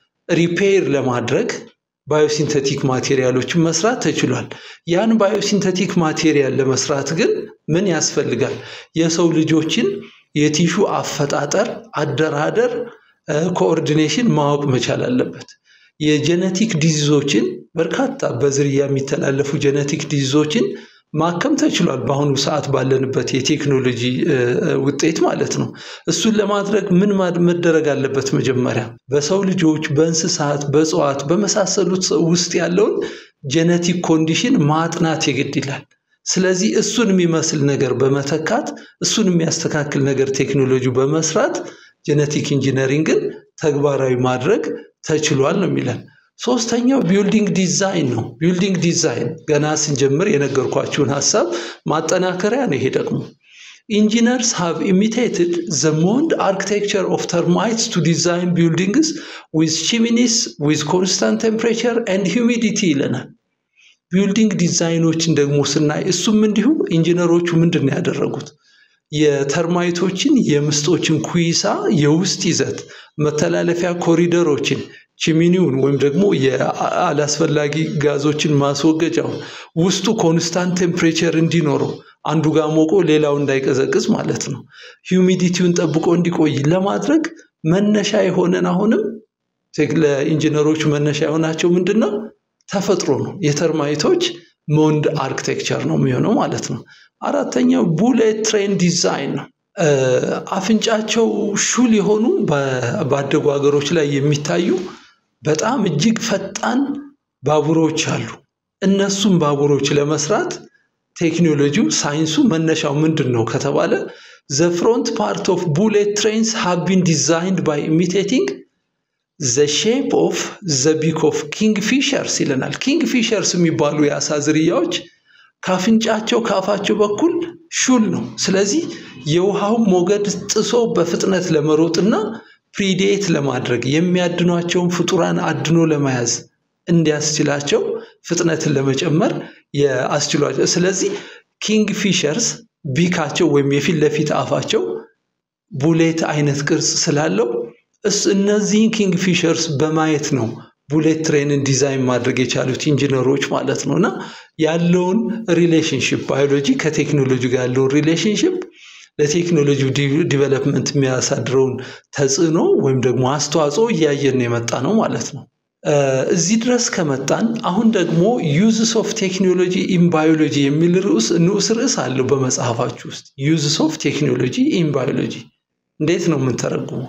ሪፔር ለማድረግ ባዮሲንተቲክ ማቴሪያሎችን መስራት ተችሏል። ያን ባዮሲንተቲክ ማቴሪያል ለመስራት ግን ምን ያስፈልጋል? የሰው ልጆችን የቲሹ አፈጣጠር፣ አደራደር፣ ኮኦርዲኔሽን ማወቅ መቻል አለበት። የጄኔቲክ ዲዚዞችን በርካታ በዝርያ የሚተላለፉ ጄኔቲክ ዲዚዞችን ማከም ተችሏል። በአሁኑ ሰዓት ባለንበት የቴክኖሎጂ ውጤት ማለት ነው። እሱን ለማድረግ ምን መደረግ አለበት? መጀመሪያ በሰው ልጆች፣ በእንስሳት፣ በእጽዋት በመሳሰሉት ውስጥ ያለውን ጄኔቲክ ኮንዲሽን ማጥናት የግድ ይላል። ስለዚህ እሱን የሚመስል ነገር በመተካት እሱን የሚያስተካክል ነገር ቴክኖሎጂ በመስራት ጄኔቲክ ኢንጂነሪንግን ተግባራዊ ማድረግ ተችሏል ነው የሚለን። ሶስተኛው ቢልዲንግ ዲዛይን ነው። ቢልዲንግ ዲዛይን ገና ስንጀምር የነገርኳችሁን ሀሳብ ማጠናከሪያ ነው። ይሄ ደግሞ ኢንጂነርስ ሃቭ ኢሚቴትድ ዘ ሞንድ አርኪቴክቸር ኦፍ ተርማይትስ ቱ ዲዛይን ቢልዲንግስ ዊዝ ቺሚኒስ ዊዝ ኮንስታንት ቴምፕሬቸር ኤንድ ሂዩሚዲቲ ይለናል። ቢልዲንግ ዲዛይኖችን ደግሞ ስናይ እሱም እንዲሁ ኢንጂነሮቹ ምንድን ነው ያደረጉት? የተርማይቶችን የምስጦችን ኩይሳ የውስጥ ይዘት መተላለፊያ ኮሪደሮችን ቺሚኒውን ወይም ደግሞ የአላስፈላጊ ጋዞችን ማስወገጃውን ውስጡ ኮንስታንት ቴምፕሬቸር እንዲኖረው አንዱ ጋር ሞቆ ሌላው እንዳይቀዘቅዝ ማለት ነው። ሂዩሚዲቲውን ጠብቆ እንዲቆይ ለማድረግ መነሻ የሆነን አሁንም ለኢንጂነሮቹ መነሻ የሆናቸው ምንድን ነው? ተፈጥሮ ነው። የተርማይቶች ሞንድ አርክቴክቸር ነው የሚሆነው ማለት ነው። አራተኛው ቡሌት ትሬን ዲዛይን ነው። አፍንጫቸው ሹል የሆኑ ባደጉ ሀገሮች ላይ የሚታዩ በጣም እጅግ ፈጣን ባቡሮች አሉ። እነሱም ባቡሮች ለመስራት ቴክኖሎጂው ሳይንሱ መነሻው ምንድን ነው ከተባለ ዘ ፍሮንት ፓርት ኦፍ ቡሌት ትሬንስ ሃቭ ቢን ዲዛይንድ ባይ ኢሚቴቲንግ ዘ ሼፕ ኦፍ ዘ ቢክ ኦፍ ኪንግ ፊሸርስ ይለናል። ኪንግ ፊሸርስ የሚባሉ የአሳ ዝርያዎች ካፍንጫቸው ከአፋቸው በኩል ሹል ነው። ስለዚህ የውሃውን ሞገድ ጥሶ በፍጥነት ለመሮጥና ፕሪዴት ለማድረግ የሚያድኗቸውን ፍጡራን አድኖ ለመያዝ እንዲያስችላቸው ፍጥነትን ለመጨመር የአስችሏቸው። ስለዚህ ኪንግ ፊሸርስ ቢካቸው ወይም የፊት ለፊት አፋቸው ቡሌት አይነት ቅርጽ ስላለው እነዚህን ኪንግ ፊሸርስ በማየት ነው ቡሌት ትሬንን ዲዛይን ማድረግ የቻሉት ኢንጂነሮች ማለት ነው። እና ያለውን ሪሌሽንሽፕ ባዮሎጂ ከቴክኖሎጂ ጋር ያለውን ሪሌሽንሽፕ ለቴክኖሎጂ ዲቨሎፕመንት የሚያሳድረውን ተጽዕኖ ወይም ደግሞ አስተዋጽኦ እያየን የመጣ ነው ማለት ነው። እዚህ ድረስ ከመጣን አሁን ደግሞ ዩዝስ ኦፍ ቴክኖሎጂ ኢን ባዮሎጂ የሚል ርዕስ ንዑስ ርዕስ አለው በመጽሐፋችሁ ውስጥ። ዩዝስ ኦፍ ቴክኖሎጂ ኢን ባዮሎጂ እንዴት ነው የምንተረጉመው?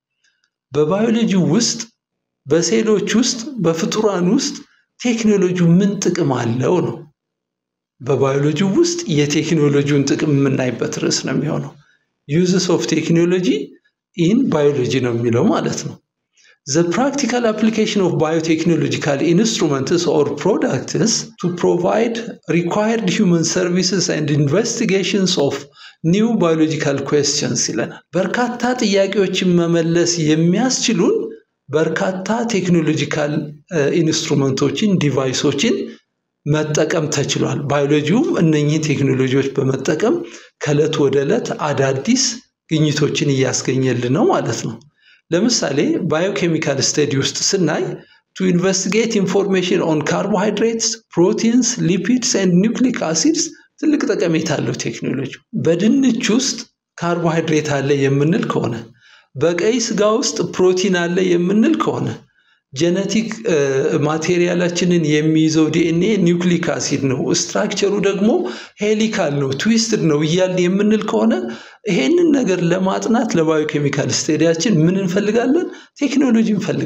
በባዮሎጂ ውስጥ በሴሎች ውስጥ በፍጡራን ውስጥ ቴክኖሎጂ ምን ጥቅም አለው ነው። በባዮሎጂ ውስጥ የቴክኖሎጂውን ጥቅም የምናይበት ርዕስ ነው የሚሆነው። ዩዝስ ኦፍ ቴክኖሎጂ ኢን ባዮሎጂ ነው የሚለው ማለት ነው። ዘ ፕራክቲካል አፕሊኬሽን ኦፍ ባዮቴክኖሎጂካል ኢንስትሩመንትስ ኦር ፕሮዳክትስ ቱ ፕሮቫይድ ሪኳየርድ ሂውመን ሰርቪስስ ኤንድ ኢንቨስቲጌሽንስ ኦፍ ኒው ባዮሎጂካል ኩዌስችንስ ይለናል። በርካታ ጥያቄዎችን መመለስ የሚያስችሉን በርካታ ቴክኖሎጂካል ኢንስትሩመንቶችን ዲቫይሶችን መጠቀም ተችሏል። ባዮሎጂውም እነኚህ ቴክኖሎጂዎች በመጠቀም ከዕለት ወደ ዕለት አዳዲስ ግኝቶችን እያስገኘልን ነው ማለት ነው። ለምሳሌ ባዮኬሚካል ስተዲ ውስጥ ስናይ ቱ ኢንቨስቲጌት ኢንፎርሜሽን ኦን ካርቦሃይድሬትስ፣ ፕሮቲንስ፣ ሊፒድስ ኤንድ ኒውክሊክ አሲድስ ትልቅ ጠቀሜታ አለው ቴክኖሎጂ። በድንች ውስጥ ካርቦሃይድሬት አለ የምንል ከሆነ በቀይ ስጋ ውስጥ ፕሮቲን አለ የምንል ከሆነ ጄኔቲክ ማቴሪያላችንን የሚይዘው ዲኤንኤ ኒውክሊክ አሲድ ነው፣ ስትራክቸሩ ደግሞ ሄሊካል ነው፣ ትዊስትድ ነው እያልን የምንል ከሆነ ይሄንን ነገር ለማጥናት ለባዮኬሚካል ስቴዲያችን ምን እንፈልጋለን? ቴክኖሎጂ እንፈልጋለን።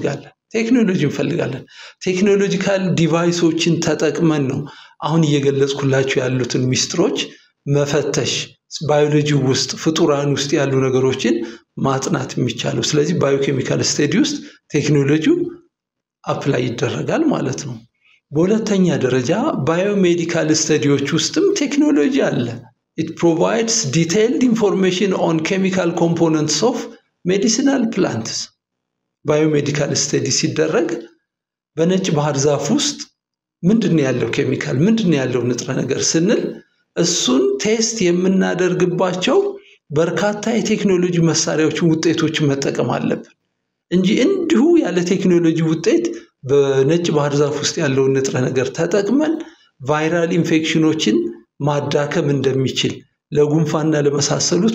ቴክኖሎጂ እንፈልጋለን። ቴክኖሎጂካል ዲቫይሶችን ተጠቅመን ነው አሁን እየገለጽኩላችሁ ያሉትን ሚስጥሮች መፈተሽ ባዮሎጂ ውስጥ ፍጡራን ውስጥ ያሉ ነገሮችን ማጥናት የሚቻለው። ስለዚህ ባዮኬሚካል ስተዲ ውስጥ ቴክኖሎጂው አፕላይ ይደረጋል ማለት ነው። በሁለተኛ ደረጃ ባዮሜዲካል ስተዲዎች ውስጥም ቴክኖሎጂ አለ። ኢት ፕሮቫይድስ ዲቴይልድ ኢንፎርሜሽን ኦን ኬሚካል ኮምፖነንትስ ኦፍ ሜዲሲናል ፕላንትስ። ባዮሜዲካል ስተዲ ሲደረግ በነጭ ባህር ዛፍ ውስጥ ምንድን ነው ያለው ኬሚካል፣ ምንድን ነው ያለው ንጥረ ነገር ስንል እሱን ቴስት የምናደርግባቸው በርካታ የቴክኖሎጂ መሳሪያዎችን ውጤቶችን መጠቀም አለብን እንጂ እንዲሁ ያለ ቴክኖሎጂ ውጤት በነጭ ባህር ዛፍ ውስጥ ያለውን ንጥረ ነገር ተጠቅመን ቫይራል ኢንፌክሽኖችን ማዳከም እንደሚችል ለጉንፋና ለመሳሰሉት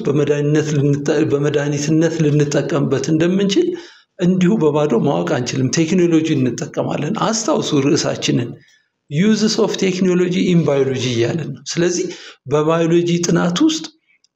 በመድኃኒትነት ልንጠቀምበት እንደምንችል እንዲሁ በባዶ ማወቅ አንችልም። ቴክኖሎጂ እንጠቀማለን። አስታውሱ ርዕሳችንን ዩዝስ ኦፍ ቴክኖሎጂ ኢን ባዮሎጂ እያለን ነው። ስለዚህ በባዮሎጂ ጥናት ውስጥ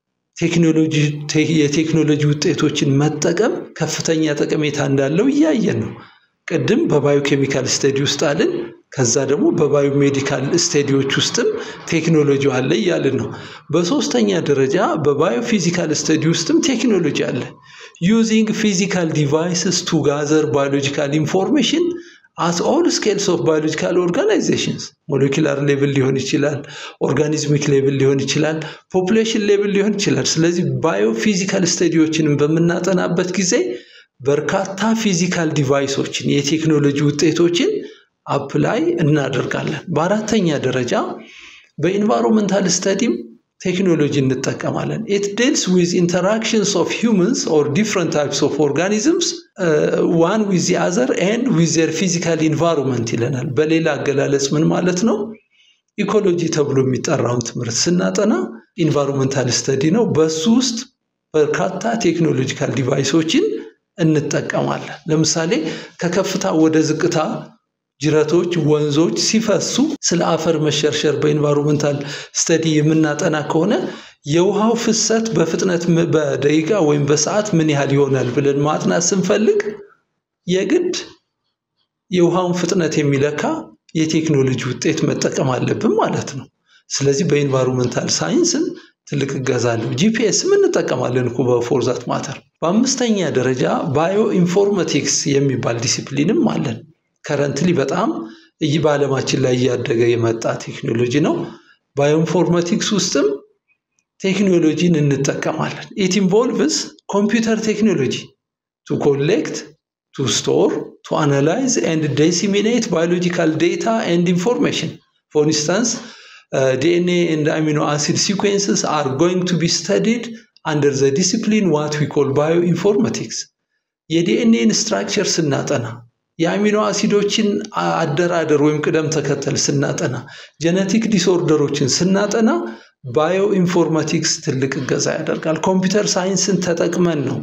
ቴክኖሎጂ የቴክኖሎጂ ውጤቶችን መጠቀም ከፍተኛ ጠቀሜታ እንዳለው እያየን ነው። ቅድም በባዮኬሚካል ስተዲ ውስጥ አልን። ከዛ ደግሞ በባዮሜዲካል ስተዲዎች ውስጥም ቴክኖሎጂ አለ እያልን ነው። በሶስተኛ ደረጃ በባዮፊዚካል ስተዲ ውስጥም ቴክኖሎጂ አለ። ዩዚንግ ፊዚካል ዲቫይስስ ቱ ጋዘር ባዮሎጂካል ኢንፎርሜሽን አት ኦል ስኬልስ ኦፍ ባዮሎጂካል ኦርጋናይዜሽንስ ሞሌኪላር ሌቭል ሊሆን ይችላል፣ ኦርጋኒዝሚክ ሌቭል ሊሆን ይችላል፣ ፖፑሌሽን ሌቭል ሊሆን ይችላል። ስለዚህ ባዮፊዚካል ስተዲዎችንም በምናጠናበት ጊዜ በርካታ ፊዚካል ዲቫይሶችን የቴክኖሎጂ ውጤቶችን አፕላይ እናደርጋለን። በአራተኛ ደረጃ በኢንቫይሮንመንታል ስተዲም ቴክኖሎጂ እንጠቀማለን። ኢት ዲልስ ዊዝ ኢንተራክሽንስ ኦፍ ሂውመንስ ኦር ዲፍረንት ታይፕስ ኦፍ ኦርጋኒዝምስ ዋን ዊዝ ዚ አዘር ኤንድ ዊዝ ዘር ፊዚካል ኢንቫይሮንመንት ይለናል። በሌላ አገላለጽ ምን ማለት ነው? ኢኮሎጂ ተብሎ የሚጠራውን ትምህርት ስናጠና ኢንቫይሮንመንታል ስተዲ ነው። በሱ ውስጥ በርካታ ቴክኖሎጂካል ዲቫይሶችን እንጠቀማለን። ለምሳሌ ከከፍታ ወደ ዝቅታ ጅረቶች፣ ወንዞች ሲፈሱ ስለ አፈር መሸርሸር በኢንቫይሮንመንታል ስተዲ የምናጠና ከሆነ የውሃው ፍሰት በፍጥነት በደቂቃ ወይም በሰዓት ምን ያህል ይሆናል ብለን ማጥናት ስንፈልግ የግድ የውሃውን ፍጥነት የሚለካ የቴክኖሎጂ ውጤት መጠቀም አለብን ማለት ነው። ስለዚህ በኢንቫይሮንመንታል ሳይንስም ትልቅ እገዛ አለው። ጂፒኤስም እንጠቀማለን እኮ በፎርዛት ማተር። በአምስተኛ ደረጃ ባዮ ኢንፎርማቲክስ የሚባል ዲሲፕሊንም አለን። ከረንትሊ በጣም እይ በዓለማችን ላይ እያደገ የመጣ ቴክኖሎጂ ነው። ባዮኢንፎርማቲክስ ውስጥም ቴክኖሎጂን እንጠቀማለን። ኢት ኢንቮልቭስ ኮምፒውተር ቴክኖሎጂ ቱ ኮሌክት ቱ ስቶር ቱ አናላይዝ ኤንድ ዴሲሚኔት ባዮሎጂካል ዴታ ኤንድ ኢንፎርሜሽን ፎር ኢንስታንስ ዲኤንኤ ኤንድ አሚኖ አሲድ ሲኩዌንስስ አር ጎይንግ ቱ ቢ ስተዲድ አንደር ዘ ዲሲፕሊን ዋት ዊ ኮል ባዮ ኢንፎርማቲክስ የዲኤንኤን ስትራክቸር ስናጠና የአሚኖ አሲዶችን አደራደር ወይም ቅደም ተከተል ስናጠና ጀነቲክ ዲስኦርደሮችን ስናጠና ባዮ ኢንፎርማቲክስ ትልቅ እገዛ ያደርጋል። ኮምፒውተር ሳይንስን ተጠቅመን ነው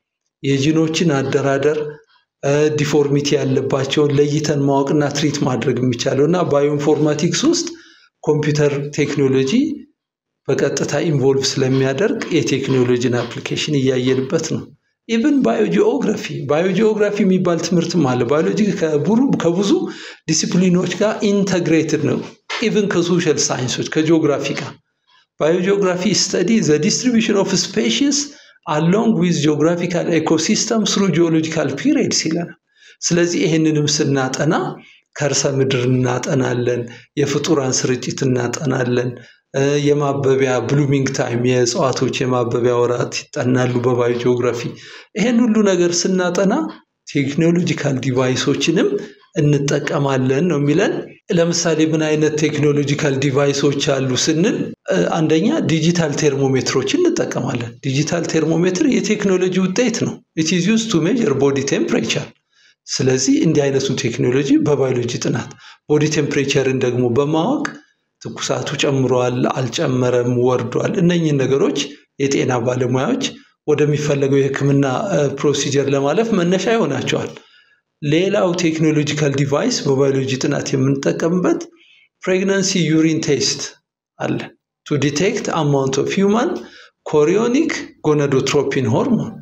የጂኖችን አደራደር ዲፎርሚቲ ያለባቸውን ለይተን ማወቅና ትሪት ማድረግ የሚቻለው እና ባዮ ኢንፎርማቲክስ ውስጥ ኮምፒውተር ቴክኖሎጂ በቀጥታ ኢንቮልቭ ስለሚያደርግ የቴክኖሎጂን አፕሊኬሽን እያየንበት ነው። ኢቨን ባዮጂኦግራፊ ባዮጂኦግራፊ የሚባል ትምህርትም አለ። ባዮሎጂ ከብዙ ዲሲፕሊኖች ጋር ኢንተግሬትድ ነው። ኢቨን ከሶሻል ሳይንሶች ከጂኦግራፊ ጋር ባዮጂኦግራፊ ስተዲ ዘ ዲስትሪቢሽን ኦፍ ስፔሽስ አሎንግ ዊዝ ጂኦግራፊካል ኤኮሲስተም ስሩ ጂኦሎጂካል ፒሪየድስ ይለናል። ስለዚህ ይህንንም ስናጠና ከርሰ ምድር እናጠናለን፣ የፍጡራን ስርጭት እናጠናለን፣ የማበቢያ ብሉሚንግ ታይም የእጽዋቶች የማበቢያ ወራት ይጠናሉ በባዮ ጂኦግራፊ። ይሄን ሁሉ ነገር ስናጠና ቴክኖሎጂካል ዲቫይሶችንም እንጠቀማለን ነው የሚለን። ለምሳሌ ምን አይነት ቴክኖሎጂካል ዲቫይሶች አሉ ስንል አንደኛ ዲጂታል ቴርሞሜትሮችን እንጠቀማለን። ዲጂታል ቴርሞሜትር የቴክኖሎጂ ውጤት ነው። ኢት ኢዝ ዩዝ ቱ ሜጀር ቦዲ ቴምፕሬቸር። ስለዚህ እንዲህ አይነቱ ቴክኖሎጂ በባዮሎጂ ጥናት ቦዲ ቴምፕሬቸርን ደግሞ በማወቅ ትኩሳቱ ጨምሯል፣ አልጨመረም፣ ወርዷል፣ እነኝህን ነገሮች የጤና ባለሙያዎች ወደሚፈለገው የሕክምና ፕሮሲጀር ለማለፍ መነሻ ይሆናቸዋል። ሌላው ቴክኖሎጂካል ዲቫይስ በባዮሎጂ ጥናት የምንጠቀምበት ፕሬግናንሲ ዩሪን ቴስት አለ ቱ ዲቴክት አማውንት ኦፍ ሂውማን ኮሪዮኒክ ጎነዶትሮፒን ሆርሞን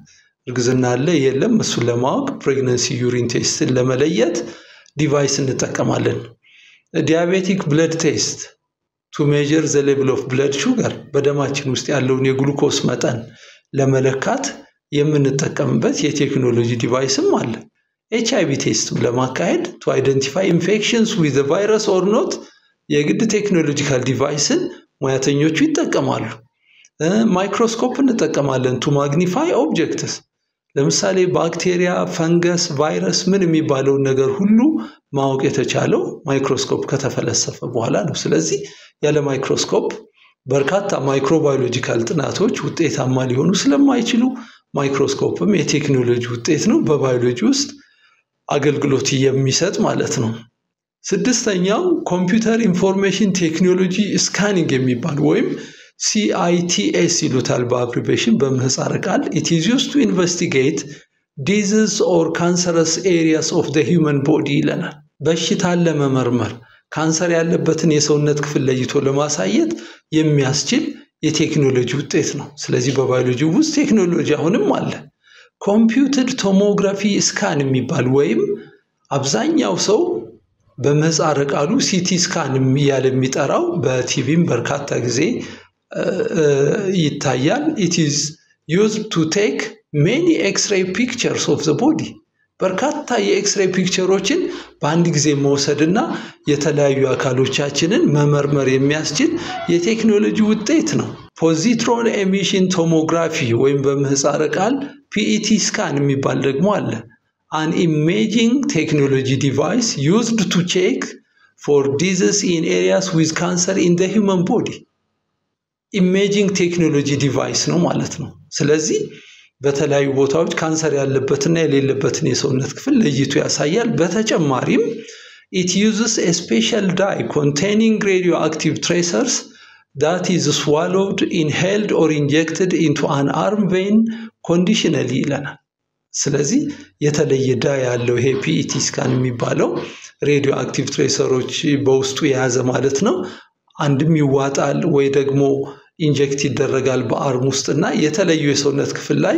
እርግዝና አለ የለም እሱን ለማወቅ ፕሬግነንሲ ዩሪን ቴስትን ለመለየት ዲቫይስ እንጠቀማለን። ዲያቤቲክ ብለድ ቴስት ቱ ሜጀር ዘ ሌቭል ኦፍ ብለድ ሹገር በደማችን ውስጥ ያለውን የግሉኮስ መጠን ለመለካት የምንጠቀምበት የቴክኖሎጂ ዲቫይስም አለ። ኤች አይቪ ቴስትም ለማካሄድ ቱ አይደንቲፋይ ኢንፌክሽንስ ዊዝ ቫይረስ ኦር ኖት የግድ ቴክኖሎጂካል ዲቫይስን ሙያተኞቹ ይጠቀማሉ። ማይክሮስኮፕ እንጠቀማለን ቱ ማግኒፋይ ኦብጀክትስ ለምሳሌ ባክቴሪያ፣ ፈንገስ፣ ቫይረስ ምን የሚባለውን ነገር ሁሉ ማወቅ የተቻለው ማይክሮስኮፕ ከተፈለሰፈ በኋላ ነው። ስለዚህ ያለ ማይክሮስኮፕ በርካታ ማይክሮባዮሎጂካል ጥናቶች ውጤታማ ሊሆኑ ስለማይችሉ ማይክሮስኮፕም የቴክኖሎጂ ውጤት ነው፣ በባዮሎጂ ውስጥ አገልግሎት የሚሰጥ ማለት ነው። ስድስተኛው ኮምፒውተር ኢንፎርሜሽን ቴክኖሎጂ ስካኒንግ የሚባል ወይም ሲአይቲኤስ ይሉታል በአብሪቬሽን በምህፃረ ቃል ኢት ኢዝ ዩዝድ ቱ ኢንቨስቲጌት ዲዚዝ ኦር ካንሰረስ ኤሪያስ ኦፍ ዘ ሂውመን ቦዲ ይለናል። በሽታን ለመመርመር ካንሰር ያለበትን የሰውነት ክፍል ለይቶ ለማሳየት የሚያስችል የቴክኖሎጂ ውጤት ነው። ስለዚህ በባዮሎጂ ውስጥ ቴክኖሎጂ አሁንም አለ። ኮምፒውትድ ቶሞግራፊ ስካን የሚባል ወይም አብዛኛው ሰው በምህፃረ ቃሉ ሲቲ ስካን እያለ የሚጠራው በቲቪም በርካታ ጊዜ ይታያል። ኢት ኢዝ ዩዝድ ቱ ቴክ ሜኒ ኤክስሬይ ፒክቸርስ ኦፍ ዘ ቦዲ በርካታ የኤክስሬይ ፒክቸሮችን በአንድ ጊዜ መውሰድና የተለያዩ አካሎቻችንን መመርመር የሚያስችል የቴክኖሎጂ ውጤት ነው። ፖዚትሮን ኤሚሽን ቶሞግራፊ ወይም በምህፃረ ቃል ፒኢቲ ስካን የሚባል ደግሞ አለ። አን ኢሜጂንግ ቴክኖሎጂ ዲቫይስ ዩዝድ ቱ ቼክ ፎር ዲዝስ ኢን ኤሪያስ ዊዝ ካንሰር ኢን ዘ ሂውመን ቦዲ ኢሜጂንግ ቴክኖሎጂ ዲቫይስ ነው ማለት ነው። ስለዚህ በተለያዩ ቦታዎች ካንሰር ያለበትና የሌለበትን የሰውነት ክፍል ለይቶ ያሳያል። በተጨማሪም ኢት ዩዝስ ኤ ስፔሻል ዳይ ኮንቴኒንግ ሬዲዮ አክቲቭ ትሬሰርስ ዳት ኢዝ ስዋሎውድ ኢንሄልድ ኦር ኢንጀክትድ ኢንቱ አን አርም ቬን ኮንዲሽነሊ ይለናል። ስለዚህ የተለየ ዳይ ያለው ይሄ ፒኢቲ ስካን የሚባለው ሬዲዮ አክቲቭ ትሬሰሮች በውስጡ የያዘ ማለት ነው። አንድም ይዋጣል ወይ ደግሞ ኢንጀክት ይደረጋል በአርም ውስጥ እና የተለዩ የሰውነት ክፍል ላይ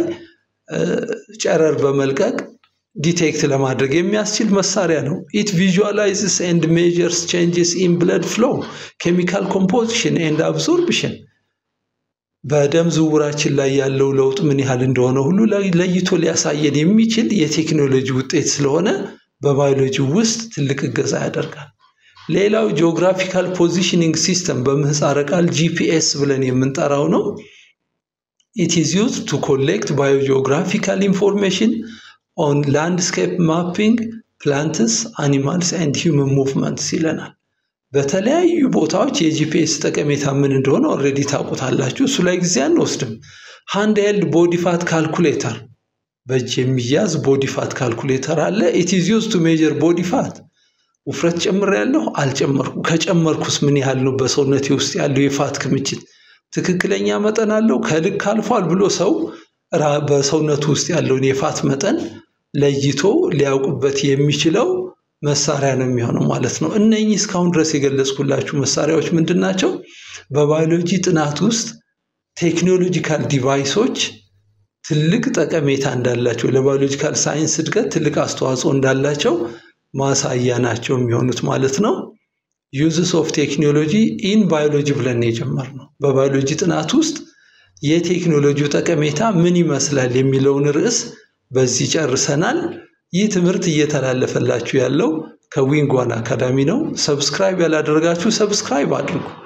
ጨረር በመልቀቅ ዲቴክት ለማድረግ የሚያስችል መሳሪያ ነው። ኢት ቪዥዋላይዝስ ኤንድ ሜጀርስ ቼንጅስ ኢን ብለድ ፍሎ ኬሚካል ኮምፖዚሽን ኤንድ አብዞርብሽን በደም ዝውውራችን ላይ ያለው ለውጥ ምን ያህል እንደሆነ ሁሉ ለይቶ ሊያሳየን የሚችል የቴክኖሎጂ ውጤት ስለሆነ በባዮሎጂ ውስጥ ትልቅ እገዛ ያደርጋል። ሌላው ጂኦግራፊካል ፖዚሽኒንግ ሲስተም በምህፃረ ቃል ጂፒኤስ ብለን የምንጠራው ነው። ኢት ኢዝ ዩዝድ ቱ ኮሌክት ባዮጂኦግራፊካል ኢንፎርሜሽን ኦን ላንድስኬፕ ማፒንግ ፕላንትስ አኒማልስ ኤንድ ሂውመን ሙቭመንትስ ይለናል። በተለያዩ ቦታዎች የጂፒኤስ ጠቀሜታ ምን እንደሆነ ኦልሬዲ ታውቁታላችሁ። እሱ ላይ ጊዜ አንወስድም። ሃንድ ሄልድ ቦዲ ፋት ካልኩሌተር በእጅ የሚያዝ ቦዲ ፋት ካልኩሌተር አለ። ኢት ኢዝ ዩዝድ ቱ ሜጀር ቦዲ ፋት ውፍረት ጨምሬያለሁ አልጨመርኩም፣ ከጨመርኩስ ምን ያህል ነው በሰውነቴ ውስጥ ያለው የፋት ክምችት ትክክለኛ መጠን አለው ከልክ አልፏል ብሎ ሰው በሰውነቱ ውስጥ ያለውን የፋት መጠን ለይቶ ሊያውቅበት የሚችለው መሳሪያ ነው የሚሆነው ማለት ነው። እነኚህ እስካሁን ድረስ የገለጽኩላችሁ መሳሪያዎች ምንድን ናቸው? በባዮሎጂ ጥናት ውስጥ ቴክኖሎጂካል ዲቫይሶች ትልቅ ጠቀሜታ እንዳላቸው ለባዮሎጂካል ሳይንስ እድገት ትልቅ አስተዋጽኦ እንዳላቸው ማሳያ ናቸው የሚሆኑት ማለት ነው። ዩዝስ ኦፍ ቴክኖሎጂ ኢን ባዮሎጂ ብለን የጀመርነው በባዮሎጂ ጥናት ውስጥ የቴክኖሎጂው ጠቀሜታ ምን ይመስላል የሚለውን ርዕስ በዚህ ጨርሰናል። ይህ ትምህርት እየተላለፈላችሁ ያለው ከዊንግ ዋን አካዳሚ ነው። ሰብስክራይብ ያላደረጋችሁ ሰብስክራይብ አድርጉ።